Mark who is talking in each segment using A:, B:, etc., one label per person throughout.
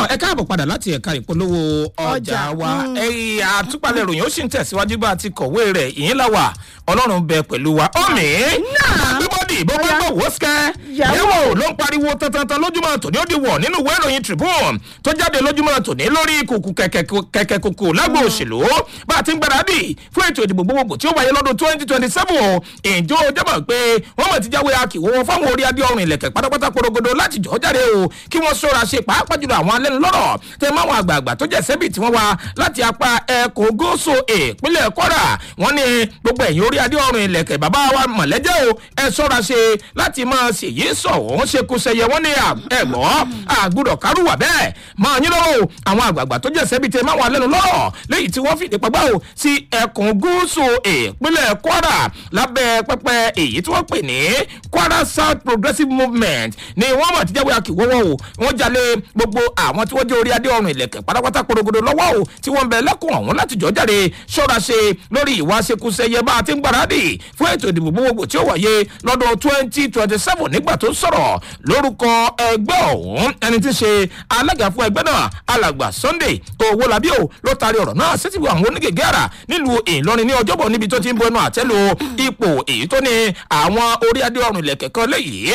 A: ẹ káàbọ̀ padà láti ẹ̀ka ìpolówó ọjà
B: Ọjà,
A: wa ẹ̀yìn àtúpalẹ̀ ìròyìn ó sì ń tẹ̀síwájú bá a ti kọ̀wé rẹ̀ ìyín la wà ọlọ́run bẹ pẹ̀lú wa ọ̀mì gbígbọ́dì bó bá gbọ́ wò ó sikẹ́
B: Yàwó.
A: yẹ̀wò ló ń pariwo tantan lójúmọ́ tòní ó di wọ̀ nínú ìwé ìròyìn tribune tó jáde lójúmọ́ tòní lórí kùkù kẹ̀kẹ́ kùkù lágbo òṣèlú bá a ti ń gbáradì fún ètò ìdìbò gbogbogbò tí ó wáyé lọ́dún twenty twenty seven ìjọ jẹ́mọ̀ pé wọ́n mọ̀ ti jáwé akíwọ́ fáwọn orí adé ọrùn ilẹ̀kẹ̀ pátápátá porogodo láti jọ́ jáde o kí wọ́n ṣọ́ra ṣe pàápàá jùlọ àwọn alẹ́nu lọ́rọ̀ tẹ máwọn àgbààgbà tó jẹ́ sẹ́bì tí wọ́n wá láti apá ẹ̀kọ́ gúúsù ìpínlẹ̀ kwara wọ́n ní gbogbo ẹ̀yìn orí adé ọrùn ilẹ̀kẹ̀ bàbá wa mọ̀lẹ́jẹ́ o ẹ ṣọ́ra ṣe láti máa ṣèyí sọ̀wọ́n ṣe kó ṣẹyẹ wọ́n ní ẹ̀gbọ́ àgbùdọ̀ kárùwà bẹ́ẹ̀ máa yín lọ́wọ́ o àwọn àgbààgbà tó jẹ́ sẹ́bì tẹ máwọn alẹ́nu lọ́rọ̀ léyìí tí wọ́n fìdí pagbá o sí ẹkùn gúúsù ìpínlẹ̀ kwara lábẹ́ pẹpẹ èyí tí wọ́n pè ní kwara south progressive movement ni wọ́n mọ̀ ti jáwé akíwọ́wọ́ o wọ́n jalè gbogbo àwọn tí wọ́n jẹ́ orí adé ọrùn ilẹ̀kẹ̀ pátápátá porogodo lọ́wọ́ o tí wọ́n ń bẹ lẹ́kùn ọ̀hún láti jọ́ jáde ṣọ́ra ṣe lórí ìwà ṣekúṣẹyẹ bá a ti ń gbáradì fún ètò ìdìbò gbogbogbò tí ó wáyé lọ́dún twenty twenty seven nígbà tó ń sọ̀rọ̀ lórúkọ ẹgbẹ́ ọ̀hún ẹni tí ń ṣe alága fún ẹgbẹ́ náà alàgbà sunday owólabí o ló taari ọ̀rọ̀ náà sétí àwọn onígègé àrà nílùú ìlọrin ní ọjọ́bọ̀ níbi tó ti ń bọ ẹnu àtẹ́lu ipò èyí tó ní àwọn orí adé ọrùn ilẹ̀kẹ̀ kan léyìí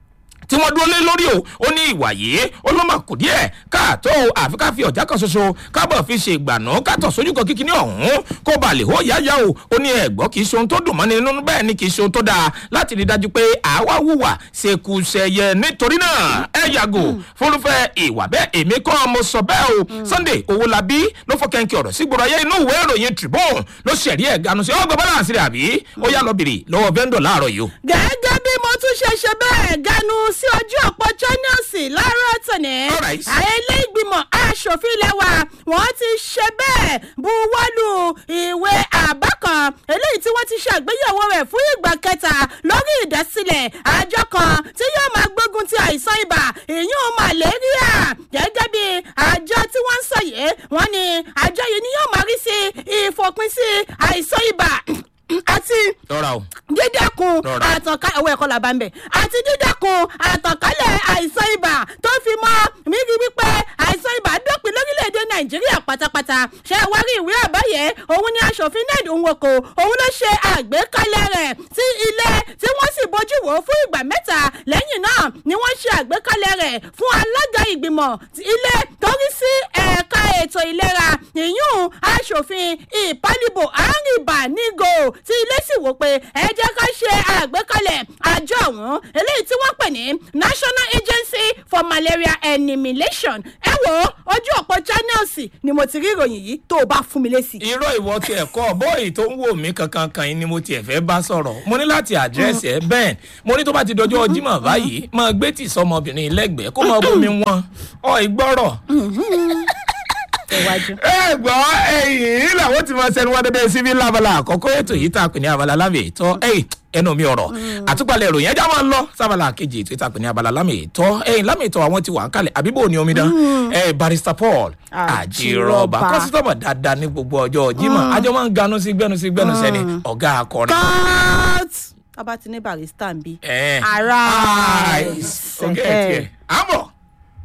A: tí wọ́n dúró lé lórí o ó ní ìwà yìí ó ló mà kù díẹ̀ káàtó o àfi ká fi ọ̀já kan ṣoṣo kábọ̀ fi ṣe ìgbànú kátọ̀ sójú kan kíkiní ọ̀hún kó ba lè hó yáyá o ó ní ẹ̀gbọ́n kì í ṣe ohun tó dùn mọ́ni nínú bẹ́ẹ̀ ni kì í ṣe ohun tó dáa láti rí dájú pé àwa wùwà ṣekúṣẹyẹ nítorí náà ẹ yàgò fúnrúfẹ́ ìwà bẹ́ẹ̀ èmi kọ́ mo sọ bẹ́ẹ̀ o sunday owólabí ló fọ́ kẹ́ńkì ọ̀rọ̀ sí gbọ́dọ̀ ayé inú ìwé ìròyìn tribune ló ṣẹ̀rí ẹ̀ ganu sí ọgbà balance rẹ̀ àbí ó yá lọ bèrè lọ́wọ́ vendor láàárọ̀ yìí o.
B: gẹ́gẹ́ bí mo tún ṣe ṣe bẹ́ẹ̀ ganu sí ojú ọ̀pọ̀ channels láàárọ̀ tòní.
A: Alright.
B: àwọn ilé ìgbìmọ̀ aṣòfin ilé wa wọ́n ti ṣe bẹ́ẹ̀ buwọ́lù ìwé àbá kan eléyìí tí wọ́n ti ṣe àgbéyẹ̀wò rẹ̀ fún ìgbà kẹta lórí ìdásílẹ̀ àjọ kan tí yóò máa gbógun ti àìsàn ibà ìyún malaria gẹ́gẹ́ bí àjọ tí wọ́n ń sọ yìí wọ́n ní àjọ yìí ni yóò máa rí sí ìfòpin sí àìsàn ibà àti
A: lọ́ra o.
B: dídẹ́kun
A: Rọra.
B: àtànkálẹ̀ owó ẹ̀kọ́ làbá ń bẹ̀ àti dídẹ́kun àtànkálẹ̀ àìsàn ibà tó fi mọ́ mírí wípé àìsàn ibà dópin lórílẹ̀‐èdè nàìjíríà pátápátá ṣé ẹ wá rí ìwé àbáyé òun ni aṣòfin ned nwoko òun ló ṣe àgbékalẹ̀ rẹ̀ sí ilé tí wọ́n sì bójú wò ó fún ìgbà mẹ́ta lẹ́yìn náà ni wọ́n ṣe àgbékalẹ̀ rẹ̀ fún alága ìgbìmọ̀ ti ilé torí sí ẹ̀ka ètò ìlera ìyún aṣòfin ìpálíbò àrìnbà nígò tí ilé sì wò pé ẹ jẹ́ ká ṣe àgbékalẹ̀ àjọ ọ̀hún eléyìí tí wọ́n pè ní national agency for malaria elimination ẹ wo ojú ọ̀pọ̀ channels ni mo ti rí ìròyìn yìí tó o bá fún mi lésì.
A: irọ́ ìwọ ti ẹ̀kọ́ bọ́ọ̀ì tó ń wò mí kankan kan yìí ni mo tiẹ̀ fẹ́ bá sọ̀rọ̀ mo ní láti àdírẹ́sì ẹ bẹ́ẹ̀ mo ní tó bá ti dọjọ́ jimá báyìí máa gbé tì sọmọbìnrin lẹ́gbẹ̀ẹ́ kó máa bómi wọn ọ ìgbọ́rọ̀.
B: iwájú.
A: ẹ gbọ́ ẹ̀yìn làwọn ti máa ṣẹnu wá dédé síbí lábala àkọ́kọ́ ètò yìí tá a pè ní abala lámì ètò ẹ̀yìn ẹnu mi ọ̀rọ̀ àtúpalẹ̀ ìròyìn ẹja máa ń lọ sábàlá kejì ètò ìta pè ní abala lámì ètò ẹ̀yìn lámì ètò àwọn ti wà ń kalẹ̀ àbíbò ní omidan ẹ̀ barista paul àjírọ̀bà
B: Àjírọ̀bà.
A: kọ́sítọ́mọ̀ dáadáa ní gbogbo ọjọ́ jimá àjọ máa ń ganu sí gbẹnu sí gbẹnu sẹ́ni ọ̀gá akọrin.
B: cut tábà ti ní barista ń bí.
A: ẹ̀
B: Arise.
A: ọ̀gá ẹ̀ tiẹ̀ àmọ̀.